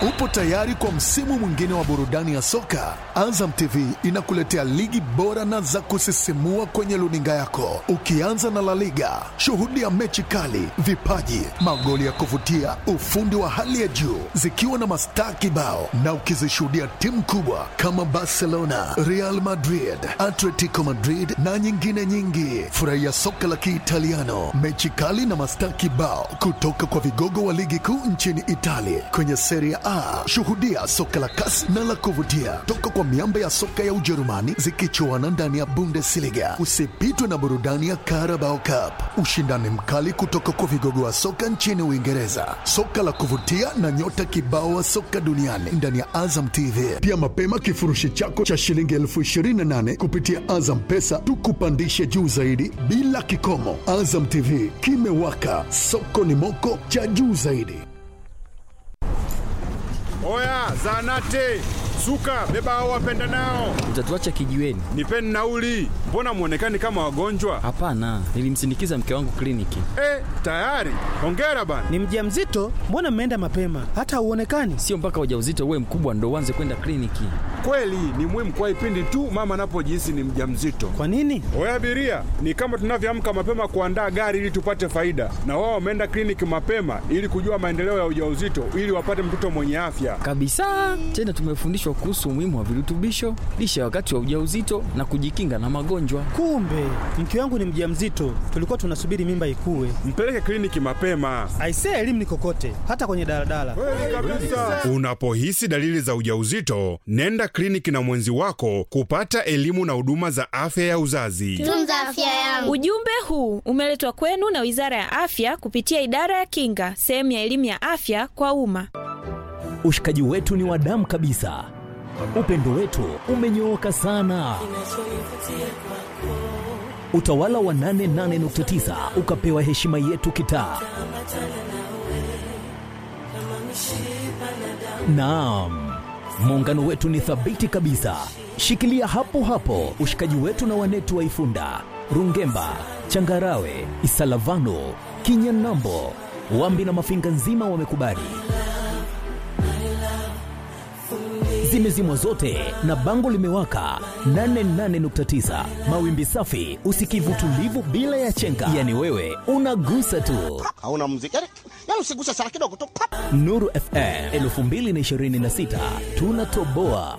Upo tayari kwa msimu mwingine wa burudani ya soka? Azam TV inakuletea ligi bora na za kusisimua kwenye luninga yako, ukianza na La Liga. Shuhudia mechi kali, vipaji, magoli ya kuvutia, ufundi wa hali ya juu, zikiwa na mastaa kibao, na ukizishuhudia timu kubwa kama Barcelona, Real Madrid, Atletico Madrid na nyingine nyingi. Furahia soka la Kiitaliano, mechi kali na mastaa kibao kutoka kwa vigogo wa ligi kuu nchini Italia kwenye Serie A. Shuhudia soka la kasi na la kuvutia toka kwa miamba ya soka ya Ujerumani zikichuana ndani ya Bundesliga. Usipitwe na burudani ya Carabao Cup, ushindani mkali kutoka kwa vigogo wa soka nchini Uingereza, soka la kuvutia na nyota kibao wa soka duniani ndani ya Azam TV. Pia mapema kifurushi chako cha shilingi elfu ishirini na nane kupitia Azam Pesa tukupandishe juu zaidi bila kikomo. Azam TV kimewaka, soko ni moko cha juu zaidi. Oya, zanate suka, beba hao wapenda nao, Utatuacha kijiweni? nipeni nauli. Mbona mwonekani kama wagonjwa? Hapana, nilimsindikiza mke wangu kliniki. Eh, tayari. Hongera bana. Ni mjamzito? Mbona mmeenda mapema? Hata hauonekani. Sio mpaka ujauzito uwe mkubwa ndo uanze kwenda kliniki. Kweli ni muhimu kwa ipindi tu mama anapojihisi ni mjamzito. Kwa nini? Oya abiria, ni kama tunavyoamka mapema kuandaa gari ili tupate faida, na wao wameenda kliniki mapema ili kujua maendeleo ya ujauzito ili wapate mtoto mwenye afya. Kabisa. Tena tumefundishwa kuhusu umuhimu wa virutubisho, lishe ya wakati wa ujauzito na kujikinga na magonjwa. Kumbe mke wangu ni mjamzito, tulikuwa tunasubiri mimba ikue. Mpeleke kliniki mapema. Aisee, elimu ni kokote, hata kwenye daladala. Unapohisi dalili za ujauzito, nenda kliniki na mwenzi wako kupata elimu na huduma za afya ya uzazi. Tunza afya yangu. Ujumbe huu umeletwa kwenu na Wizara ya Afya kupitia Idara ya Kinga, sehemu ya elimu ya afya kwa umma. Ushikaji wetu ni wa damu kabisa, upendo wetu umenyooka sana. Utawala wa 88.9 ukapewa heshima yetu kitaa. Naam, muungano wetu ni thabiti kabisa. Shikilia hapo hapo ushikaji wetu na wanetu wa Ifunda, Rungemba, Changarawe, Isalavano, Kinyanambo, Wambi na Mafinga nzima wamekubali. Zimezimwa zote na bango limewaka 88.9 mawimbi safi, usikivu tulivu bila ya chenga, yani wewe unagusa tu. hauna muziki yani, yani usiguse sana kidogo tu pap. Nuru FM 2026 tunatoboa.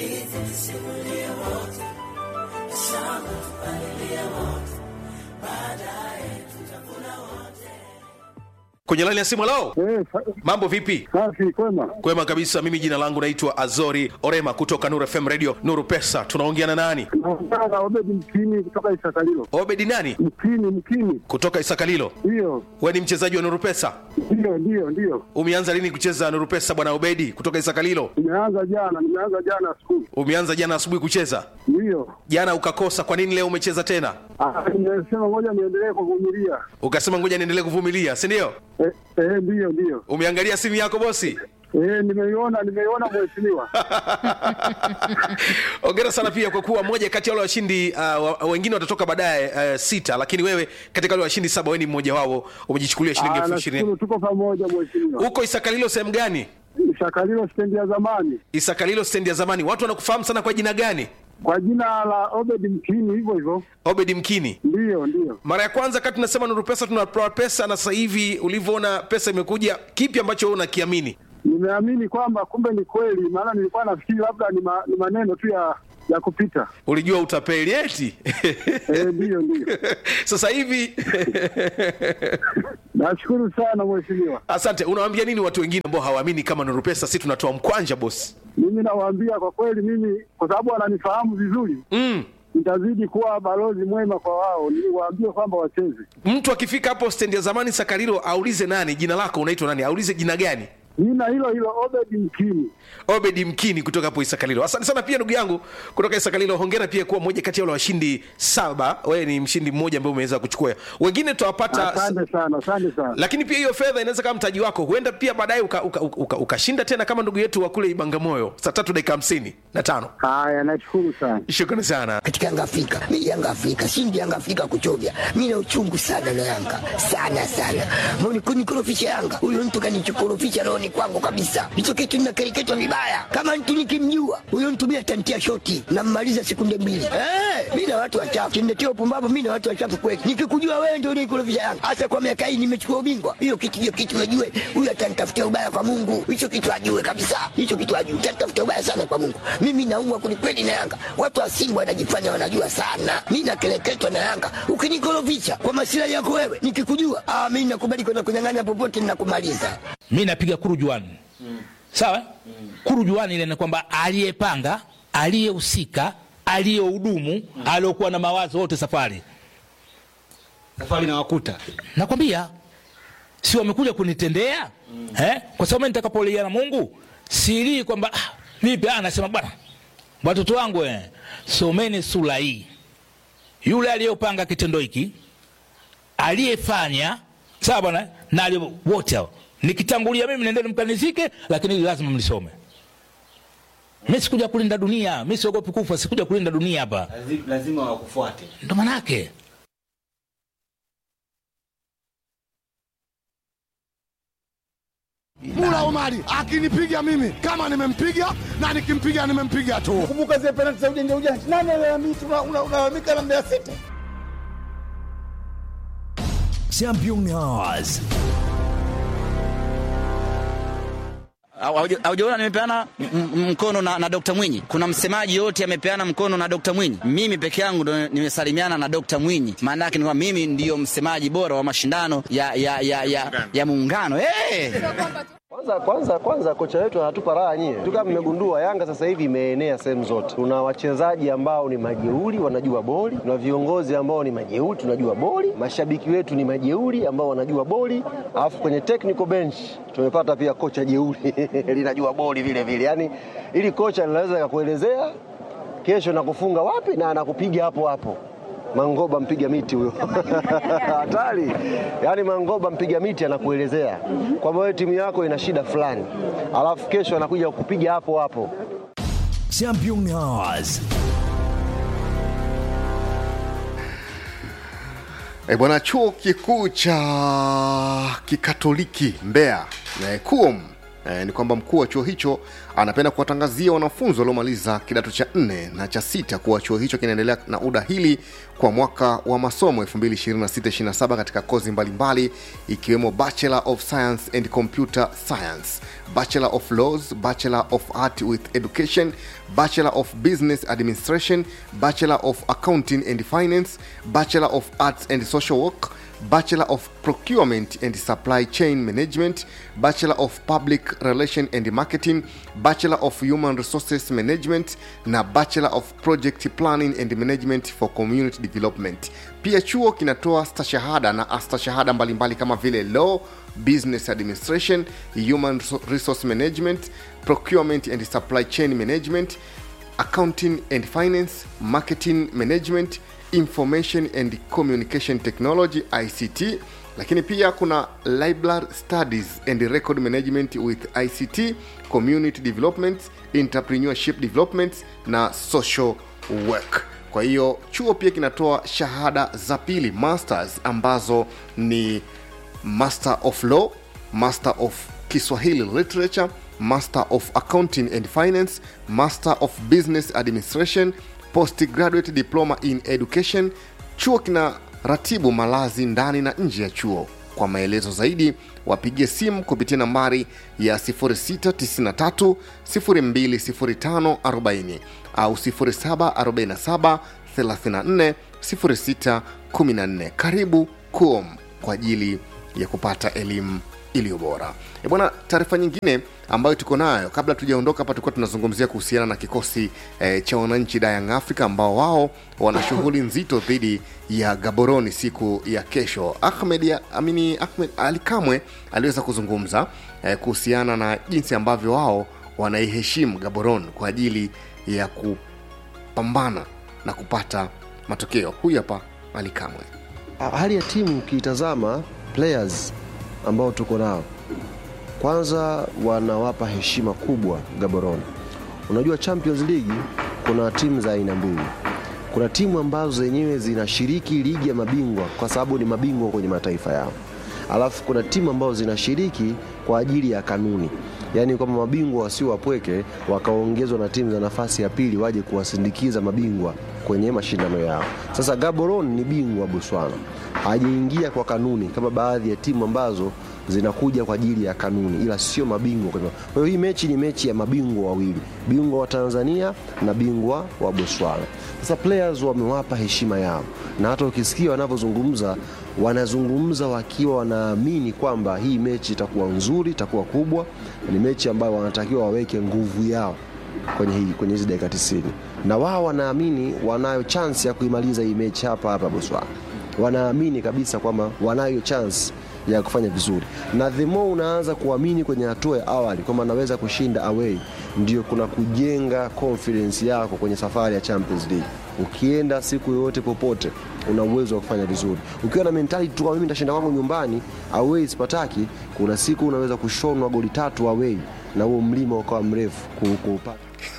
kwenye laini ya simu lao Eh, sa- mambo vipi safi kwema. kwema kabisa mimi jina langu naitwa azori orema kutoka nuru fm radio nuru pesa tunaongea na nani Naongea na Obedi Mkini kutoka Isakalilo. obedi nani Mkini, Mkini, kutoka isakalilo ndiyo we ni mchezaji wa nuru pesa ndiyo ndiyo ndiyo. umeanza lini kucheza nuru pesa bwana obedi kutoka isakalilo Nimeanza jana, nimeanza jana asubuhi, umeanza jana asubuhi kucheza ndiyo. jana ukakosa kwa nini leo umecheza tena Ah, Nimesema ngoja niendelee kuvumilia. ukasema ngoja niendelee kuvumilia si ndio Eh, eh, ndiyo ndiyo. umeangalia simu yako bosi Eh, nimeiona nimeiona mheshimiwa. ongera sana pia kwa kuwa moja kati ya wale washindi uh, wa- wengine watatoka baadaye uh, sita lakini wewe katika wale washindi saba wewe ni mmoja wao umejichukulia shilingi Ah, elfu ishirini nashukuru tuko pamoja mheshimiwa. huko isakalilo sehemu gani Isakalilo stendi ya zamani isakalilo stendi ya zamani watu wanakufahamu sana kwa jina gani kwa jina la Obedi Mkini, hivyo hivyo. obedi mkini Ndiyo ndiyo. mara ya kwanza kati tunasema nuru pesa tunatoa pesa na sasa hivi ulivyoona pesa imekuja kipi ambacho wewe unakiamini Nimeamini kwamba kumbe ni kweli, maana nilikuwa nafikiri labda ni, ma, ni maneno tu ya ya kupita. ulijua utapeli eti Eh, ndiyo ndiyo. sasa hivi Nashukuru sana mheshimiwa. asante unawaambia nini watu wengine ambao hawaamini kama nuru pesa si tunatoa mkwanja bosi Mimi nawaambia kwa kweli, mimi kwa sababu wananifahamu vizuri, mm. nitazidi kuwa balozi mwema kwa wao, niwaambie kwamba wacheze. mtu akifika hapo stendi ya zamani sakarilo aulize nani jina lako unaitwa nani aulize jina gani Jina hilo hilo Obedi Mkini. obedi mkini kutoka hapo isakalilo asante sana pia ndugu yangu kutoka isakalilo hongera pia kuwa moja kati ya wale washindi saba wewe ni mshindi mmoja ambaye umeweza kuchukua wengine tutawapata Asante sana, asante sana. lakini pia hiyo fedha inaweza kama mtaji wako huenda pia baadaye ukashinda uka, uka, uka ukashinda tena kama ndugu yetu wa kule ibangamoyo saa tatu dakika hamsini na tano Haya, nashukuru sana. shukrani sana katika Yanga Afrika. Mimi Yanga Afrika, shindi Yanga Afrika kuchovya. Mimi na uchungu sana na Yanga. Sana sana. Mbona kunikorofisha Yanga? Huyo mtu kanichokorofisha roho ni kwangu kabisa. Hicho kitu ninakereketwa vibaya. Kama mtu nikimjua, huyo mtu mimi atantia shoti na mmaliza sekunde mbili. Eh, mimi na watu wachafu. Kiniletea upumbavu mimi na watu wachafu kweli. Nikikujua wewe ndio unikorofisha Yanga. Hasa kwa miaka hii nimechukua ubingwa. Hiyo kitu hiyo kitu najue. Huyo atanitafutia ubaya kwa Mungu. Hicho kitu ajue kabisa. Hicho kitu ajue. Atanitafutia ubaya sana kwa Mungu. Mimi naumwa kwelikweli na Yanga. Watu wa Simba wanajifanya wanajua sana. Mimi nakeleketwa na Yanga. Ukinikorofisha kwa masilahi yako wewe, nikikujua, ah, mimi nakubali kwenda kunyang'anya popote ninakumaliza. mi napiga kurujuani sawa kurujuani ile ni kwamba aliyepanga aliyehusika aliyehudumu aliokuwa na mawazo wote safari Safari na wakuta. nakwambia si wamekuja kunitendea eh? kwa sababu mimi nitakapolia na mungu silii kwamba ah, vipi ah, nasema bwana watoto wangu eh, someni sura hii yule aliyopanga kitendo hiki aliyefanya sawa bwana na aliye- wote hao nikitangulia mimi nendeni mkanizike lakini hili lazima mlisome mi sikuja kulinda dunia mi siogopi kufa sikuja kulinda dunia hapa Lazima wakufuate. ndo manake Mula Omari akinipiga mimi kama nimempiga na nikimpiga nimempiga tu. Kumbuka zile penalti za ujanja ujanja. Nani alalamika unalalamika na Mbeya City? Champions. Haujaona nimepeana m- m- mkono na, na Dr. Mwinyi. Kuna msemaji yote amepeana mkono na Dr. Mwinyi. Mimi peke yangu ndo nimesalimiana na Dr. Mwinyi. Maana yake ni kwamba mimi ndiyo msemaji bora wa mashindano ya ya ya ya, ya muungano. Hey! Kwanza kwanza kwanza kocha wetu anatupa raha nyie. Tu kama mmegundua Yanga sasa hivi imeenea sehemu zote. Tuna wachezaji ambao ni majeuri wanajua boli, tuna viongozi ambao ni majeuri tunajua boli, mashabiki wetu ni majeuri ambao wanajua boli, alafu kwenye technical bench tumepata pia kocha jeuri linajua boli vile vile. Yaani ili kocha linaweza kukuelezea kesho nakufunga wapi na anakupiga hapo hapo. Mangoba mpiga miti huyo hatari. Yaani Mangoba mpiga miti anakuelezea kwamba wewe timu yako ina shida fulani, alafu kesho anakuja kukupiga hapo hapo. Champions. E bwana, chuo kikuu cha kikatoliki Mbeya e, KUOM e, ni kwamba mkuu wa chuo hicho anapenda kuwatangazia wanafunzi waliomaliza kidato cha nne na cha sita kuwa chuo hicho kinaendelea na udahili kwa mwaka wa masomo 2026-27 katika kozi mbalimbali ikiwemo Bachelor of Science and Computer Science, Bachelor of Laws, Bachelor of Art with Education, Bachelor of Business Administration, Bachelor of Accounting and Finance, Bachelor of Arts and Social Work, Bachelor of Procurement and Supply Chain Management, Bachelor of Public Relation and Marketing, Bachelor of Human Resources Management na Bachelor of Project Planning and Management for Community Development. Pia chuo kinatoa stashahada na astashahada mbalimbali kama vile Law, Business Administration, Human Resource Management, Procurement and Supply Chain Management, Accounting and Finance, Marketing Management, Information and Communication Technology ICT, lakini pia kuna Library Studies and Record Management with ICT, Community Development, Entrepreneurship Development na Social Work. Kwa hiyo chuo pia kinatoa shahada za pili masters ambazo ni Master of Law, Master of Kiswahili Literature, Master of Accounting and Finance, Master of Business Administration, Postgraduate Diploma in Education. Chuo kina ratibu malazi ndani na nje ya chuo. Kwa maelezo zaidi wapigie simu kupitia nambari ya 0693 020540 au 0747 34 0614. Karibu KUOM kwa ajili ya kupata elimu iliyo bora. E bwana, taarifa nyingine ambayo tuko nayo kabla tujaondoka hapa, tulikuwa tunazungumzia kuhusiana na kikosi e, cha wananchi da Young Africa ambao wao wana shughuli nzito dhidi ya Gaboroni siku ya kesho. Ahmed ya, amini Ahmed Ali Kamwe aliweza kuzungumza e, kuhusiana na jinsi ambavyo wao wanaiheshimu Gaborone kwa ajili ya kupambana na kupata matokeo. Huyu hapa Ali Kamwe. Hali ya timu ukiitazama players ambao tuko nao, kwanza wanawapa heshima kubwa Gaborone. Unajua Champions League kuna timu za aina mbili. Kuna timu ambazo zenyewe zinashiriki ligi ya mabingwa kwa sababu ni mabingwa kwenye mataifa yao, alafu kuna timu ambazo zinashiriki kwa ajili ya kanuni, yaani kwamba mabingwa wasio wapweke wakaongezwa na timu za nafasi ya pili waje kuwasindikiza mabingwa kwenye mashindano yao. Sasa Gaborone ni bingwa Botswana, hajaingia kwa kanuni kama baadhi ya timu ambazo zinakuja kwa ajili ya kanuni, ila sio mabingwa. Kwa hiyo hii mechi ni mechi ya mabingwa wawili, bingwa wa Tanzania na bingwa wa Botswana. Sasa players wamewapa heshima yao, na hata ukisikia wanavyozungumza, wanazungumza wakiwa wanaamini kwamba hii mechi itakuwa nzuri, itakuwa kubwa, ni mechi ambayo wanatakiwa waweke nguvu yao kwenye hii kwenye hizi dakika 90 na wao wanaamini wanayo chance ya kuimaliza hii mechi hapa hapa Botswana. Wanaamini kabisa kwamba wanayo chance ya kufanya vizuri, na the more unaanza kuamini kwenye hatua ya awali kwamba naweza kushinda away, ndio kuna kujenga confidence yako kwenye safari ya Champions League. Ukienda siku yoyote popote, una uwezo wa kufanya vizuri. Ukiwa na mentality tu, kama mimi nitashinda kwangu nyumbani, away sipataki, kuna siku unaweza kushonwa goli tatu away na huo mlima ukawa mrefu kuupata.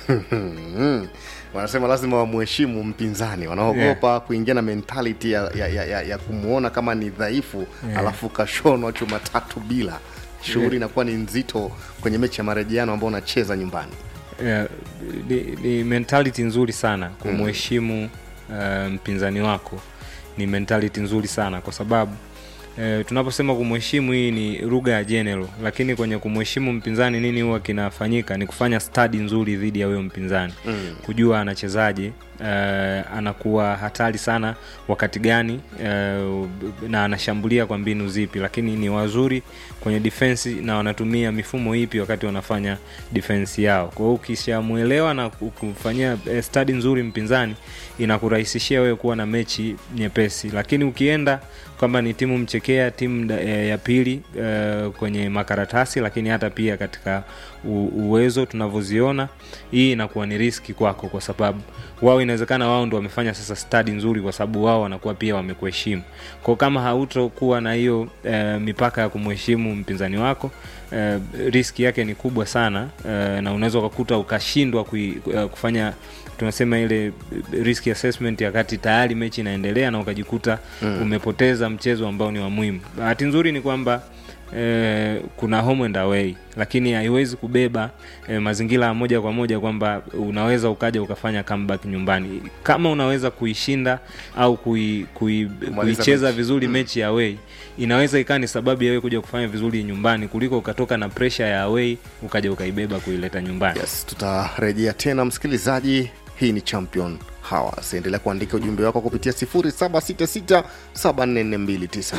wanasema lazima wamheshimu mpinzani wanaogopa Yeah. kuingia na mentality ya, ya, ya, ya, ya kumwona kama ni dhaifu Yeah. alafu kashonwa chuma tatu bila shughuli Yeah. inakuwa ni nzito kwenye mechi ya marejeano ambao unacheza nyumbani yeah, ni, ni mentality nzuri sana kumheshimu uh, mpinzani wako ni mentality nzuri sana kwa sababu uh, tunaposema kumheshimu hii ni lugha ya general lakini kwenye kumheshimu mpinzani nini huwa kinafanyika ni kufanya stadi nzuri dhidi ya huyo mpinzani Mm. kujua anachezaje uh, anakuwa hatari sana wakati gani uh, na anashambulia kwa mbinu zipi lakini ni wazuri kwenye defense na wanatumia mifumo ipi wakati wanafanya defense yao kwa hiyo ukishamwelewa na ku- kumfanyia eh, stadi nzuri mpinzani inakurahisishia wewe kuwa na mechi nyepesi lakini ukienda kwamba ni timu mchekea timu da- eh, ya pili eh, kwenye makaratasi lakini hata pia katika u, uwezo tunavyoziona hii inakuwa ni riski kwako kwa sababu wao inawezekana wao ndo wamefanya sasa stadi nzuri kwa sababu wao wanakuwa pia wamekuheshimu kwao kama hautokuwa na hiyo eh, mipaka ya kumheshimu mpinzani wako eh, riski yake ni kubwa sana eh, na unaweza ukakuta ukashindwa kui, eh, kufanya tunasema ile risk assessment wakati tayari mechi inaendelea na ukajikuta Mm. mm. umepoteza mchezo ambao ni wa muhimu bahati nzuri ni kwamba Eh, kuna home and away lakini haiwezi kubeba eh, mazingira ya moja kwa moja kwamba unaweza ukaja ukafanya comeback nyumbani kama unaweza kuishinda au kui, kui, kuicheza mechi. vizuri Mm. mechi ya away inaweza ikawa ni sababu ya wewe kuja kufanya vizuri nyumbani kuliko ukatoka na pressure ya away ukaja ukaibeba kuileta nyumbani yes, tutarejea tena msikilizaji hii ni champion hawas endelea kuandika ujumbe wako kupitia 766744292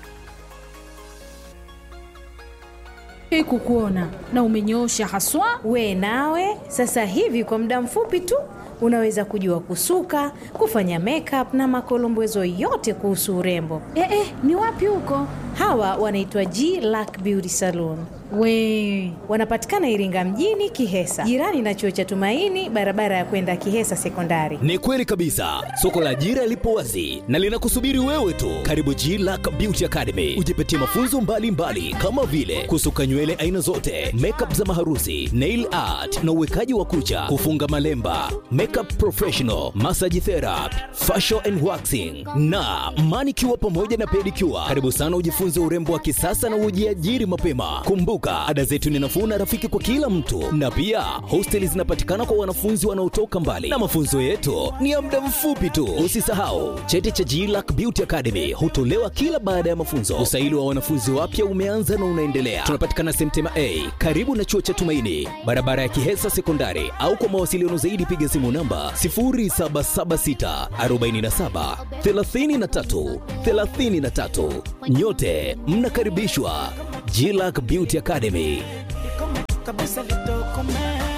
Hii kukuona na umenyoosha haswa. We nawe sasa hivi kwa muda mfupi tu unaweza kujua kusuka, kufanya makeup na makolombezo yote kuhusu urembo. Eh, eh, ni wapi huko? Hawa wanaitwa G Lack Beauty Salon. We Wanapatikana Iringa mjini Kihesa, jirani na chuo cha Tumaini, barabara ya kwenda Kihesa Sekondari. Ni kweli kabisa, soko la ajira lipo wazi na linakusubiri wewe tu. Karibu G Lack Beauty Academy, ujipatie mafunzo mbalimbali mbali, kama vile kusuka nywele aina zote, makeup za maharusi, nail art na uwekaji wa kucha, kufunga malemba, makeup professional, massage therapy, facial and waxing na manicure pamoja na pedicure. Karibu sana ujifunze urembo wa kisasa na ujiajiri mapema. Kumbuka, ada zetu ni nafuu na rafiki kwa kila mtu, na pia hosteli zinapatikana kwa wanafunzi wanaotoka mbali, na mafunzo yetu ni ya muda mfupi tu. Usisahau cheti cha GLAC Beauty Academy hutolewa kila baada ya mafunzo. Usaili wa wanafunzi wapya umeanza na unaendelea. Tunapatikana Semtema A karibu na chuo cha Tumaini, barabara ya Kihesa Sekondari, au kwa mawasiliano zaidi piga simu namba 0776 47 33 33. Nyote mnakaribishwa GLAC Beauty Academy. kabisa litokome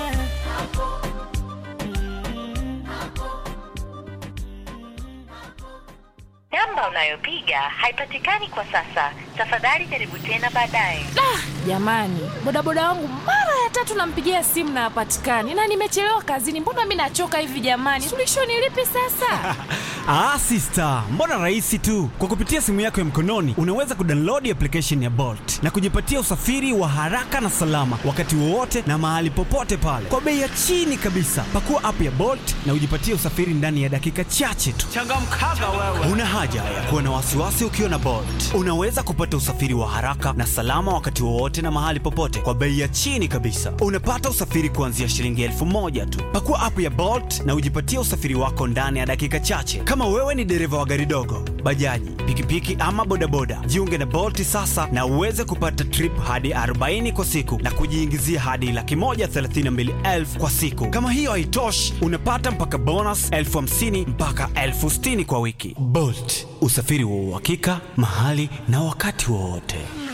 Namba unayopiga haipatikani kwa sasa. Tafadhali jaribu tena baadaye. Jamani, bodaboda wangu mara ya tatu nampigia simu na hapatikani, na nimechelewa kazini. Mbona mi nachoka hivi jamani? Suluhisho ni lipi sasa? Ah, sister, mbona rahisi tu. Kwa kupitia simu yako ya mkononi unaweza kudownload application ya Bolt na kujipatia usafiri wa haraka na salama wakati wowote na mahali popote pale kwa bei ya chini kabisa. Pakua app ya Bolt na ujipatie usafiri ndani ya dakika chache tu. Changamkaga wewe. Una haja ya kuwa na wasiwasi ukiwa na Bolt. Unaweza kupata usafiri wa haraka na salama wakati wowote na mahali popote kwa bei ya chini kabisa. Unapata usafiri kuanzia shilingi elfu moja tu. Pakua app ya Bolt na ujipatie usafiri wako ndani ya dakika chache. Kama wewe ni dereva wa gari dogo, bajaji, pikipiki ama bodaboda, jiunge na Bolt sasa na uweze kupata trip hadi 40 kwa siku na kujiingizia hadi laki moja thelathini na mbili elfu kwa siku. Kama hiyo haitoshi, unapata mpaka bonus elfu hamsini mpaka elfu sitini kwa wiki. Bolt, usafiri wa uhakika mahali na wakati wowote.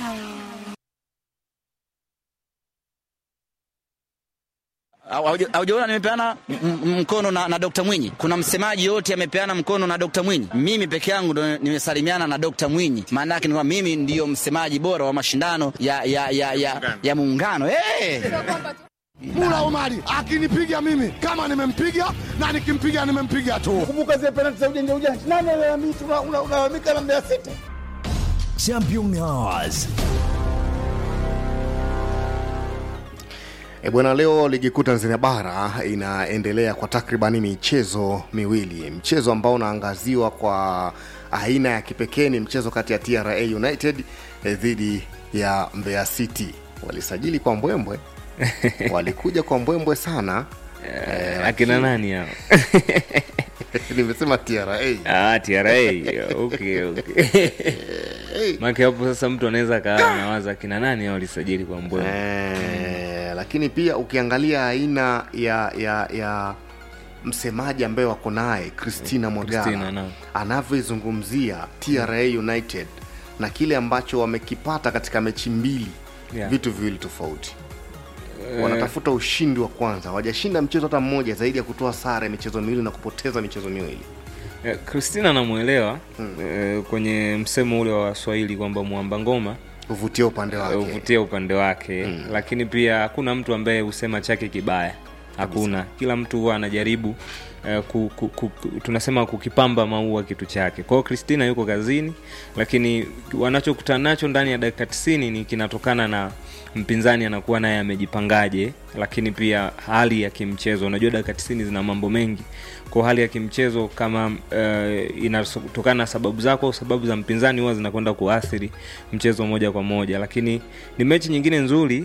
Hauja- haujaona nimepeana m- m- mkono na, na Dr. Mwinyi. Kuna msemaji yote amepeana mkono na Dr. Mwinyi. Mimi peke yangu ndo nimesalimiana na Dr. Mwinyi. Maana yake ni kwamba mimi ndiyo msemaji bora wa mashindano ya ya ya ya, ya muungano. Hey! Mula Omari akinipiga mimi kama nimempiga na nikimpiga nimempiga tu. Kumbuka zile penalti za ujanja ujanja. Nani alalamika una- una- unalalamika na Mbeya City? Champion Hours. E bwana, leo ligi kuu Tanzania bara inaendelea kwa takribani michezo miwili. Mchezo ambao unaangaziwa kwa aina ya kipekee ni mchezo kati ya TRA United eh, dhidi ya Mbeya City. Walisajili kwa mbwembwe, walikuja kwa mbwembwe sana. Eh, akina nani hao? nimesema TRA. Ah, TRA. Okay, okay. Maana hapo sasa mtu anaweza kaa anawaza akina nani hao walisajili kwa mbwembwe. Eh, lakini pia ukiangalia aina ya ya ya msemaji ambaye wako naye Christina Christina, Mwagala naam. anavyoizungumzia TRA United na kile ambacho wamekipata katika mechi mbili Yeah. vitu viwili tofauti Eh. wanatafuta ushindi wa kwanza wajashinda mchezo hata mmoja zaidi ya kutoa sare michezo miwili na kupoteza michezo miwili Eh, Christina anamwelewa eh, kwenye msemo ule wa Waswahili kwamba mwamba ngoma huvutia upande wake huvutia upande wake lakini pia hakuna mtu ambaye husema chake kibaya hakuna kila mtu huwa anajaribu eh, ku, ku, ku, ku, tunasema kukipamba maua kitu chake kwao Christina yuko kazini lakini wanachokutana nacho ndani ya dakika 90 ni kinatokana na mpinzani anakuwa naye amejipangaje lakini pia hali ya kimchezo unajua dakika 90 zina mambo mengi kwa hali ya kimchezo kama uh, inatokana na sababu zako au sababu za mpinzani huwa zinakwenda kuathiri mchezo moja kwa moja lakini ni mechi nyingine nzuri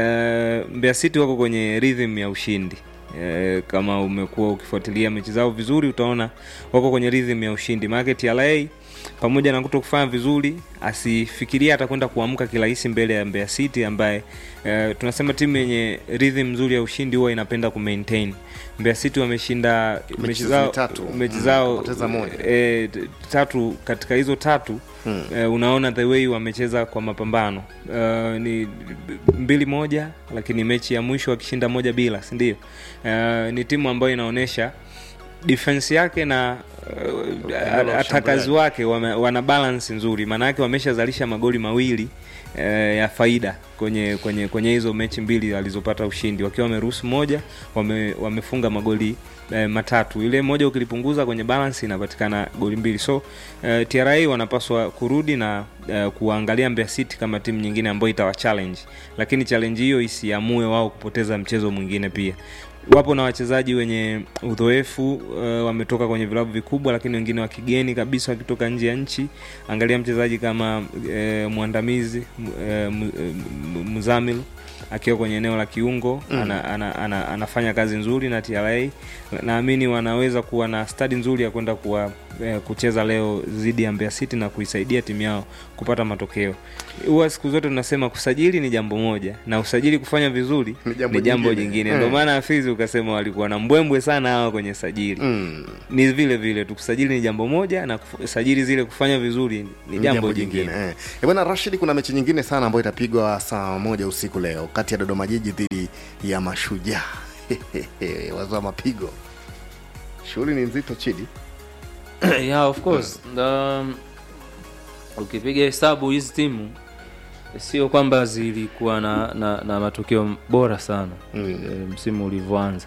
uh, Mbeya City wako kwenye rhythm ya ushindi Eh, kama umekuwa ukifuatilia mechi zao vizuri utaona wako kwenye rhythm ya ushindi maanake TRA pamoja na kuto kufanya vizuri asifikiria atakwenda kuamka kirahisi mbele ya Mbeya City ambaye eh, tunasema timu yenye rhythm nzuri ya ushindi huwa inapenda kumaintain Mbeya City wameshinda Mechi mechi zao zao tatu. mechi Mm, zao wakapoteza moja. e, tatu katika hizo tatu Hmm. e, unaona the way wamecheza kwa mapambano uh, ni mbili moja lakini mechi ya mwisho wakishinda moja bila sindio uh, ni timu ambayo inaonyesha defense yake na uh, la atakazi wake wame, wana balance nzuri maanake wameshazalisha magoli mawili eh, ya faida kwenye kwenye kwenye hizo mechi mbili alizopata ushindi wakiwa wameruhusu moja wame, wamefunga magoli eh, matatu ile moja ukilipunguza kwenye balance inapatikana goli mbili so eh, TRA wanapaswa kurudi na eh, kuangalia Mbeya City kama timu nyingine ambayo itawa challenge lakini challenge hiyo isiamue wao kupoteza mchezo mwingine pia wapo na wachezaji wenye udhoefu uh, wametoka kwenye vilabu vikubwa lakini wengine wa kigeni kabisa wakitoka nje ya nchi angalia mchezaji kama uh, mwandamizi uh, muzamil akiwa kwenye eneo la kiungo Mm. ana, ana, ana, anafanya kazi nzuri na TRA naamini wanaweza kuwa na stadi nzuri ya kwenda kuwa eh, kucheza leo dhidi ya Mbeya City na kuisaidia timu yao kupata matokeo. Huwa siku zote tunasema kusajili ni jambo moja na usajili kufanya vizuri Ni jambo ni jambo jingine. jingine. Mm. Ndio maana Afizi ukasema walikuwa na mbwembwe sana hawa kwenye sajili. Mm. Ni vile vile tu kusajili ni jambo moja na kuf- sajili zile kufanya vizuri ni jambo, jingine. eh. Eh, bwana Rashid, kuna mechi nyingine sana ambayo itapigwa saa moja usiku leo kati ya Dodoma Jiji dhidi ya Mashujaa. Wazua mapigo, shughuli ni nzito chidi. yeah of course um, ukipiga hesabu hizi timu sio kwamba zilikuwa na, na, na matokeo bora sana mm. e, msimu ulivyoanza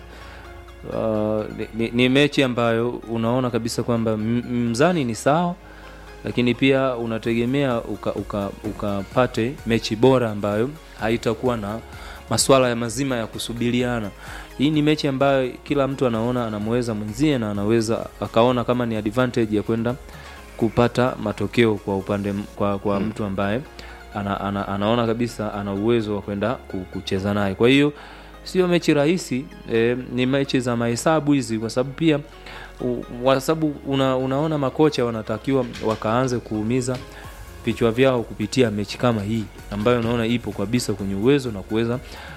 uh, ni, ni, ni mechi ambayo unaona kabisa kwamba m- mzani ni sawa lakini pia unategemea ukapate uka, ukapate mechi bora ambayo haitakuwa na maswala ya mazima ya kusubiriana hii ni mechi ambayo kila mtu anaona anamweza mwenzie na anaweza akaona kama ni advantage ya kwenda kupata matokeo kwa upande m- kwa, kwa Mm. mm. mtu ambaye ana, ana, anaona kabisa ana uwezo wa kwenda ku- kucheza naye kwa hiyo sio mechi rahisi eh, ni mechi za mahesabu hizi kwa sababu pia u- kwa sababu una, unaona makocha wanatakiwa wakaanze kuumiza vichwa vyao kupitia mechi kama hii ambayo unaona ipo kabisa kwenye uwezo na kuweza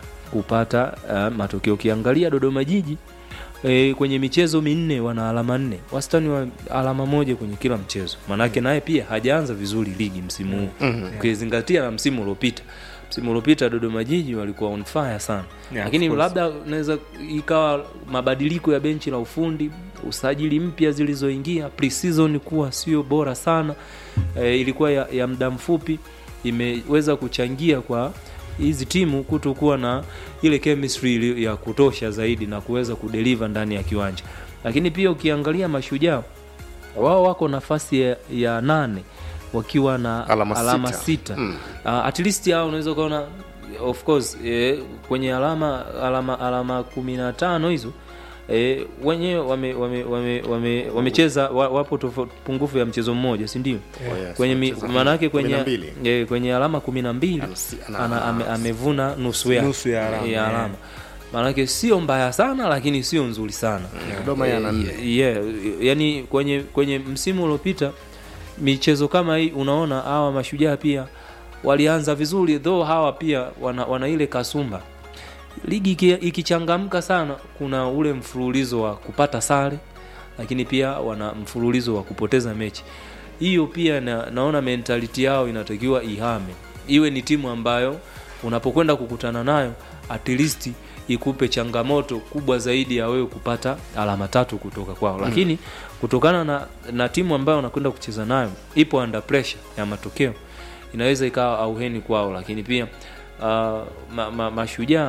kupata uh, matokeo ukiangalia dodoma jiji e, kwenye michezo minne wana alama nne wastani wa alama moja kwenye kila mchezo maanake naye pia hajaanza vizuri ligi msimu huu Mhm. ukizingatia na msimu uliopita msimu uliopita dodoma jiji walikuwa on fire sana Yeah, lakini of course. labda naweza ikawa mabadiliko ya benchi la ufundi usajili mpya zilizoingia pre-season kuwa sio bora sana e, ilikuwa ya, ya muda mfupi imeweza kuchangia kwa hizi timu kutokuwa na ile chemistry ili- ya kutosha zaidi na kuweza kudeliver ndani ya kiwanja lakini pia ukiangalia mashujaa wao wako nafasi ya, ya nane wakiwa na Alama alama sita. sita, Mm. Uh, at least hao unaweza ukaona of course eh, kwenye alama alama alama kumi na tano hizo eh, wenyewe wamecheza wame, wame, wame, wamecheza wa, wapo tofauti pungufu ya mchezo mmoja si ndio Oh, yes, kwenye mi- wamecheza maanake kumi na kwenye, mbili. eh, kwenye alama kumi na mbili ana- ana, ame, amevuna nusu ya, Nusu ya alama, ya yeah. alama maanake sio mbaya sana lakini sio nzuri sana Dodoma yana nne. yeah, yani kwenye kwenye msimu uliopita michezo kama hii unaona hawa mashujaa pia walianza vizuri though hawa pia wana, wana ile kasumba ligi iki- ikichangamka sana kuna ule mfululizo wa kupata sare lakini pia wana mfululizo wa kupoteza mechi hiyo pia na, naona mentality yao inatakiwa ihame iwe ni timu ambayo unapokwenda kukutana nayo at least ikupe changamoto kubwa zaidi ya wewe kupata alama tatu kutoka kwao lakini kutokana na, na timu ambayo unakwenda kucheza nayo ipo under pressure ya matokeo inaweza ikawa auheni kwao lakini pia uh, ma, ma, mashujaa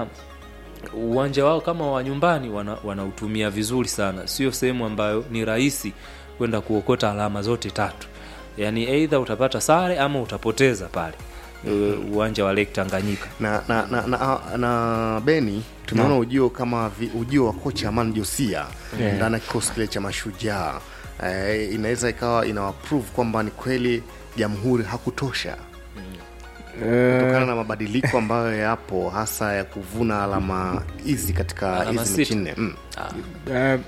uwanja wao kama wa nyumbani wana- wanautumia vizuri sana sio sehemu ambayo ni rahisi kwenda kuokota alama zote tatu yaani eidha utapata sare ama utapoteza pale uh, uwanja wa lake tanganyika na na na, na, na beni tumeona ujio kama vi, ujio wa kocha aman josia Yeah. ndani ya kikosi kile cha mashujaa eh, inaweza ikawa inawaprove kwamba ni kweli jamhuri hakutosha kutokana na mabadiliko ambayo yapo hasa ya kuvuna alama hizi katika Alama hizi mechi sita. nne mm. Uh,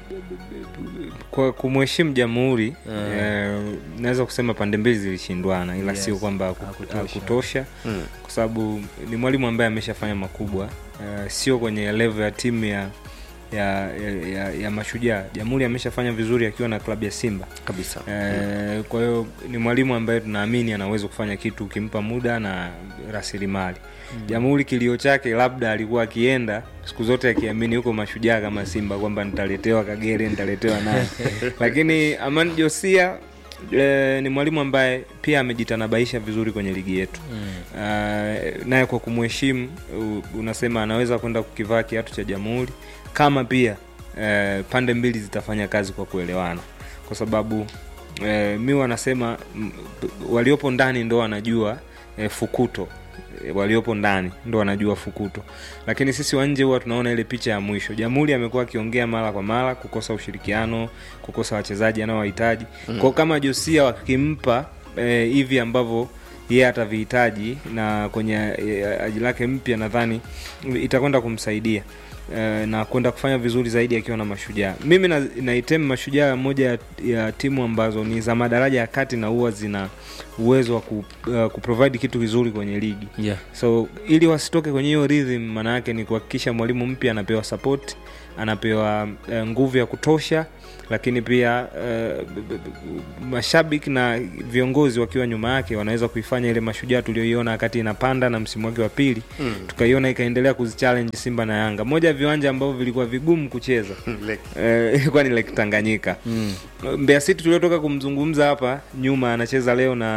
kwa kumheshimu jamhuri uh, naweza kusema pande mbili zilishindwana ila Yes. sio kwamba haku- Hakutosha. hakutosha Mm. kwa sababu ni mwalimu ambaye ameshafanya makubwa uh, sio kwenye level ya timu ya ya, ya, ya, ya mashujaa jamhuri ameshafanya vizuri akiwa na klabu ya simba kabisa Eh, kwa hiyo ni mwalimu ambaye tunaamini anaweza kufanya kitu ukimpa muda na rasilimali Mm. jamhuri kilio chake labda alikuwa akienda siku zote akiamini huko mashujaa kama simba kwamba nitaletewa kagere nitaletewa naye lakini aman josia E, ni mwalimu ambaye pia amejitanabaisha vizuri kwenye ligi yetu Mm. uh, naye kwa kumheshimu u- unasema anaweza kwenda kukivaa kiatu cha jamhuri kama pia uh, pande mbili zitafanya kazi kwa kuelewana kwa sababu uh, mi wanasema m- waliopo ndani ndo wanajua uh, fukuto Eh, waliopo ndani ndo wanajua fukuto lakini sisi wa nje huwa tunaona ile picha ya mwisho jamhuri amekuwa akiongea mara kwa mara kukosa ushirikiano kukosa wachezaji anaowahitaji Mm. mm. kwao kama josia wakimpa eh, hivi ambavyo yeye atavihitaji na kwenye eh, aji lake mpya nadhani itakwenda kumsaidia eh, na kwenda kufanya vizuri zaidi akiwa na mashujaa mimi na- naitem mashujaa moja ya, ya timu ambazo ni za madaraja ya kati na huwa zina uwezo wa ku, uh, kuprovide kitu kizuri kwenye ligi Yeah. so ili wasitoke kwenye hiyo rhythm maana yake ni kuhakikisha mwalimu mpya anapewa support anapewa uh, nguvu ya kutosha lakini pia uh, b- b- b- mashabiki na viongozi wakiwa nyuma yake wanaweza kuifanya ile mashujaa tulioiona wakati inapanda na msimu wake wa pili Mm. tukaiona ikaendelea kuzichallenge simba na yanga moja ya viwanja ambavyo vilikuwa vigumu kucheza Eh, ilikuwa ni lake tanganyika Mm. Mbeya City tuliotoka kumzungumza hapa nyuma anacheza leo na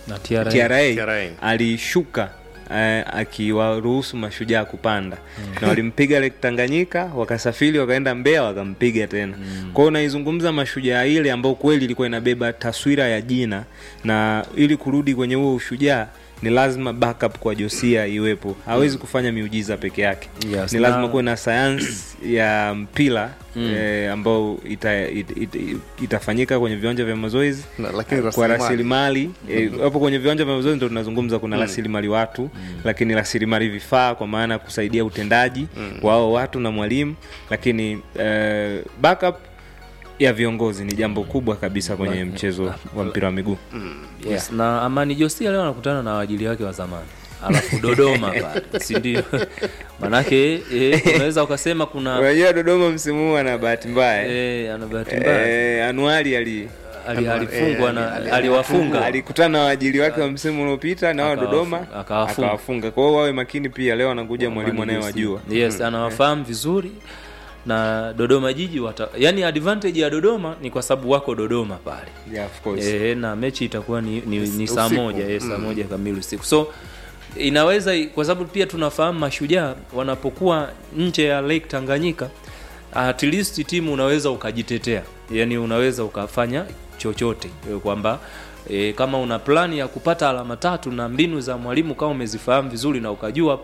Na TRA. TRA, alishuka eh, akiwaruhusu mashujaa kupanda Mm. na walimpiga Lake Tanganyika wakasafiri wakaenda Mbeya wakampiga tena mm. kwao unaizungumza mashujaa ile ambao kweli ilikuwa inabeba taswira ya jina na ili kurudi kwenye huo ushujaa ni lazima backup kwa Josia iwepo hawezi kufanya miujiza peke yake Yes, ni na- lazima kuwe na sayansi ya mpira Mm. eh, ambao ita, it, it, it, itafanyika kwenye viwanja vya mazoezi Na- lakini kwa rasilimali. rasilimali eh, hapo kwenye viwanja vya mazoezi ndo tunazungumza kuna Mm. rasilimali watu lakini rasilimali vifaa kwa maana ya kusaidia utendaji wao watu na mwalimu lakini eh, backup ya viongozi ni jambo kubwa kabisa kwenye Ba- mchezo wa mpira wa miguu yes. na amani josia leo anakutana na waajili wake wa zamani alafu dodoma pale sindio manake eh, unaweza ukasema kuna unajua dodoma msimu huu ana bahati mbaya eh, ana bahati mbaya eh, anuari ali Ali- alifungwa na aliwafunga alikutana na waajili wake wa msimu uliopita na wao Akawafu- dodoma akawafunga. akawafunga kwa hiyo wawe makini pia leo anakuja mwalimu anayewajua yes anawafahamu vizuri na dodoma jiji wata, yani advantage ya dodoma ni kwa sababu wako dodoma pale yeah, of course. e, na mechi itakuwa ni, ni, ni saa Usiku. moja e, saa Mm. moja kamili usiku so inaweza kwa sababu pia tunafahamu mashujaa wanapokuwa nje ya lake tanganyika at least timu unaweza ukajitetea yani unaweza ukafanya chochote e, kwamba e, kama una plani ya kupata alama tatu na mbinu za mwalimu kama umezifahamu vizuri na ukajua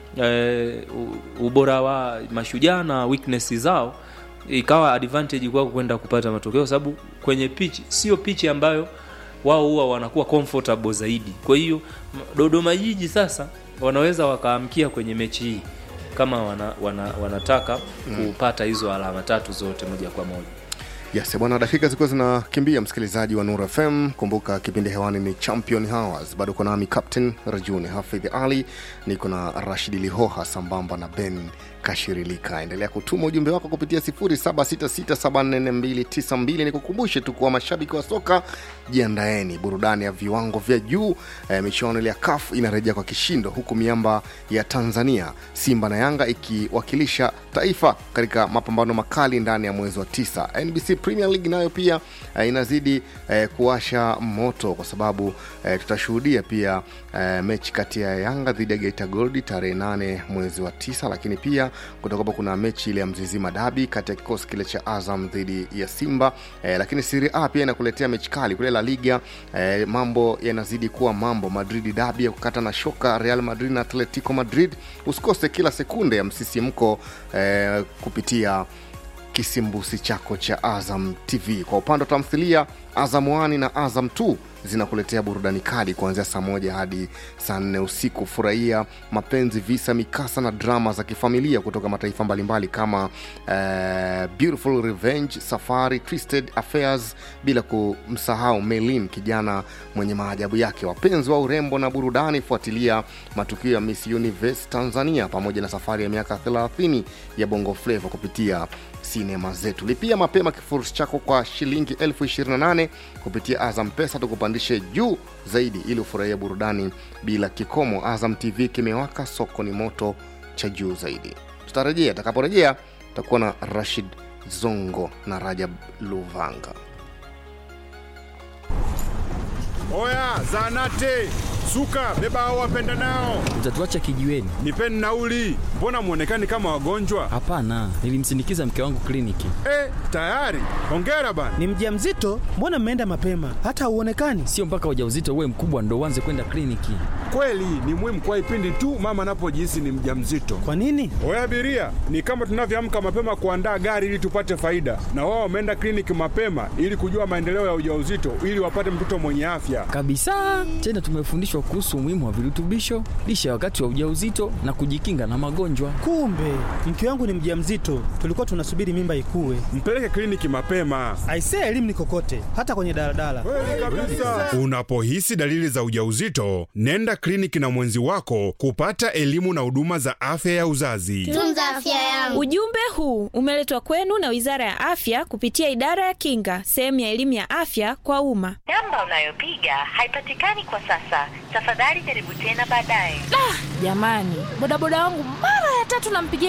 e, u- ubora wa mashujaa na weakness zao ikawa advantage kwako kwenda kupata matokeo kwa sababu kwenye pitch sio pitch ambayo wao huwa wanakuwa comfortable zaidi kwa hiyo m- dodoma jiji sasa wanaweza wakaamkia kwenye mechi hii kama wana, wana, wanataka Mm. kupata hizo alama tatu zote moja kwa moja yes bwana dakika zilikuwa zinakimbia msikilizaji wa nur fm kumbuka kipindi hewani ni champion hours bado uko nami captain rajuni hafidh ali niko na rashidi lihoha sambamba na ben kashirilika endelea kutuma ujumbe wako kupitia 0766744292 nikukumbushe tu kuwa mashabiki wa soka jiandaeni burudani ya viwango vya juu e, michuano ile ya kaf inarejea kwa kishindo huku miamba ya tanzania simba na yanga ikiwakilisha taifa katika mapambano makali ndani ya mwezi wa tisa nbc premier league nayo pia eh, inazidi eh, kuwasha moto kwa sababu eh, tutashuhudia pia eh, mechi kati ya yanga dhidi ya geita goldi tarehe 8 mwezi wa tisa lakini pia kutakuwapo kuna mechi ile ya mzizima dabi kati ya kikosi kile cha azam dhidi ya simba eh, lakini siri a pia inakuletea mechi kali kule la liga eh, mambo yanazidi kuwa mambo madrid dabi ya kukata na shoka real madrid na atletico madrid usikose kila sekunde ya msisimko eh, kupitia kisimbusi chako cha azam tv kwa upande wa tamthilia azam 1 na azam 2 zinakuletea burudani kali kuanzia saa moja hadi saa nne usiku furahia mapenzi visa mikasa na drama za kifamilia kutoka mataifa mbalimbali kama uh, beautiful revenge safari twisted affairs bila kumsahau melin kijana mwenye maajabu yake wapenzi wa urembo na burudani fuatilia matukio ya miss universe tanzania pamoja na safari ya miaka 30 ya bongo flavo kupitia sinema zetu lipia mapema kifurushi chako kwa shilingi 28 kupitia azam pesa tukupandishe juu zaidi ili ufurahia burudani bila kikomo azam tv kimewaka soko ni moto cha juu zaidi tutarejea atakaporejea tutakuwa na rashid zongo na rajab luvanga Oya, zanate suka, beba hao wapenda nao, Utatuacha kijiweni? nipeni nauli. Mbona mwonekani kama wagonjwa? Hapana, nilimsindikiza mke wangu kliniki. Eh, tayari. Hongera bana. Ni mjamzito? Mbona mmeenda mapema? Hata hauonekani. Sio mpaka ujauzito uwe mkubwa ndo uanze kwenda kliniki. Kweli ni muhimu kwa ipindi tu mama anapojihisi ni mjamzito. Kwa nini? Oya abiria, ni kama tunavyoamka mapema kuandaa gari ili tupate faida, na wao wameenda kliniki mapema ili kujua maendeleo ya ujauzito ili wapate mtoto mwenye afya. Kabisa. Tena tumefundishwa kuhusu umuhimu wa virutubisho, lishe ya wakati wa ujauzito na kujikinga na magonjwa. Kumbe mke wangu ni mjamzito, tulikuwa tunasubiri mimba ikue. Mpeleke kliniki mapema. Aisee, elimu ni kokote, hata kwenye daladala. Unapohisi dalili za ujauzito, nenda kliniki na mwenzi wako kupata elimu na huduma za afya ya uzazi. Tunza afya yangu. Ujumbe huu umeletwa kwenu na Wizara ya Afya kupitia Idara ya Kinga, sehemu ya elimu ya afya kwa umma. Namba unayopiga haipatikani kwa sasa. Tafadhali jaribu tena baadaye. Jamani, bodaboda wangu mara ya tatu nampigia